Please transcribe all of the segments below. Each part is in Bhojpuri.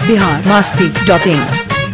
बिहार मस्ती डॉट इन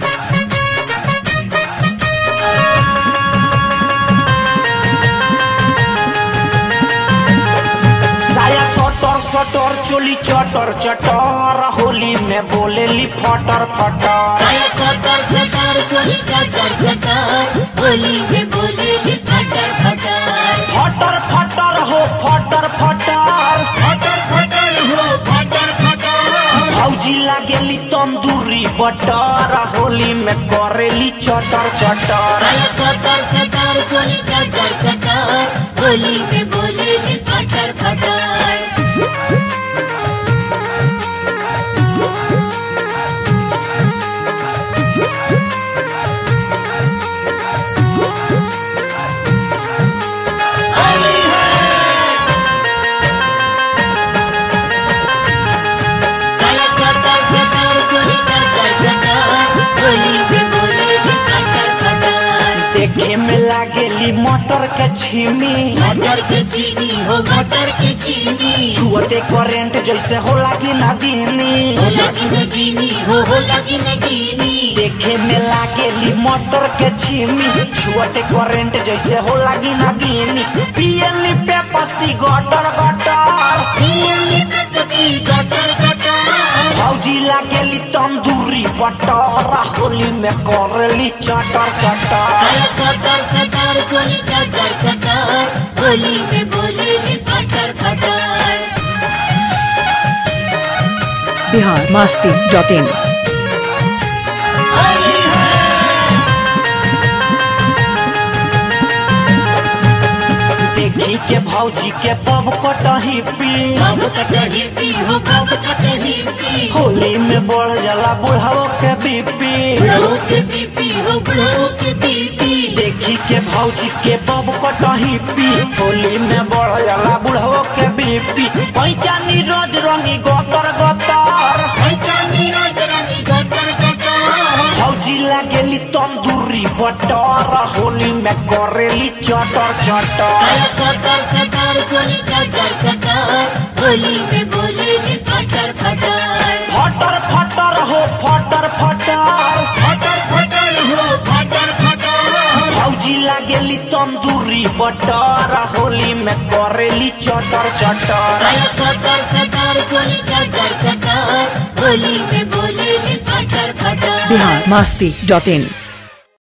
साया सटर सटर चोली चटर चटर होली में बोलेली फटर फटर साया सटर सटर चोली चटर चटर होली में बोलेली फटर फटर फटर फटर हो फटर फटर फटर फटर हो फटर फटर भौजी लागेली तंदूरी बटर होली में करेली चटर चटर साया सटर सटर चोली चटर चटर होली में बोलेली फटर फटर साया सटर सटर चोली चटर चटर होली में बोलेली फटर फटर देखे में लागेली मटर के छीमी मटर के चीनी हो मटर के चीनी छुअते करेंट जैसे हो लागी नदीनी हो लगी नगीनी हो हो लगी नगीनी देखे में लागेली मटर के छीमी छुअते करेंट जैसे हो लागी नदीनी पियली पे पसी गटर गटर गटर गटर भौजी लागेली तंदूरी बटर होली में करेली चटर चटर साया सटर सटर चोली चटर चटर होली में बोलेली फटर फटर बिहार मस्ती डॉट इन देखी के भौजी के पब कटही पी बाब कटही पी हो बाब कटही पी होली में बढ़ जाला बुढ़ाओ के बीपी बुढ़ऊ के बीपी हो बुढ़ऊ के बीपी देखी के भौजी के बब कटही पी होली में बढ़ जाला बुढ़ाओ के बीपी पैचानी रोज रंगी गतर गतर पैचानी रोज रंगी गटर गटर भौजी लागेली तंदूरी बटर होली में करेली चटर चटर साया सटर सटर चोली चटर चटर होली में बोलेली फटर फटर फटर फटर हो फटर फटर फटर फटर हो फटर फटर भौजी लागेली तंदूरी बटर होली में करेली चटर चटर साया सटर सटर चोली चटर चटर होली में बोलेली फटर फटर बिहार मस्ती डॉट इन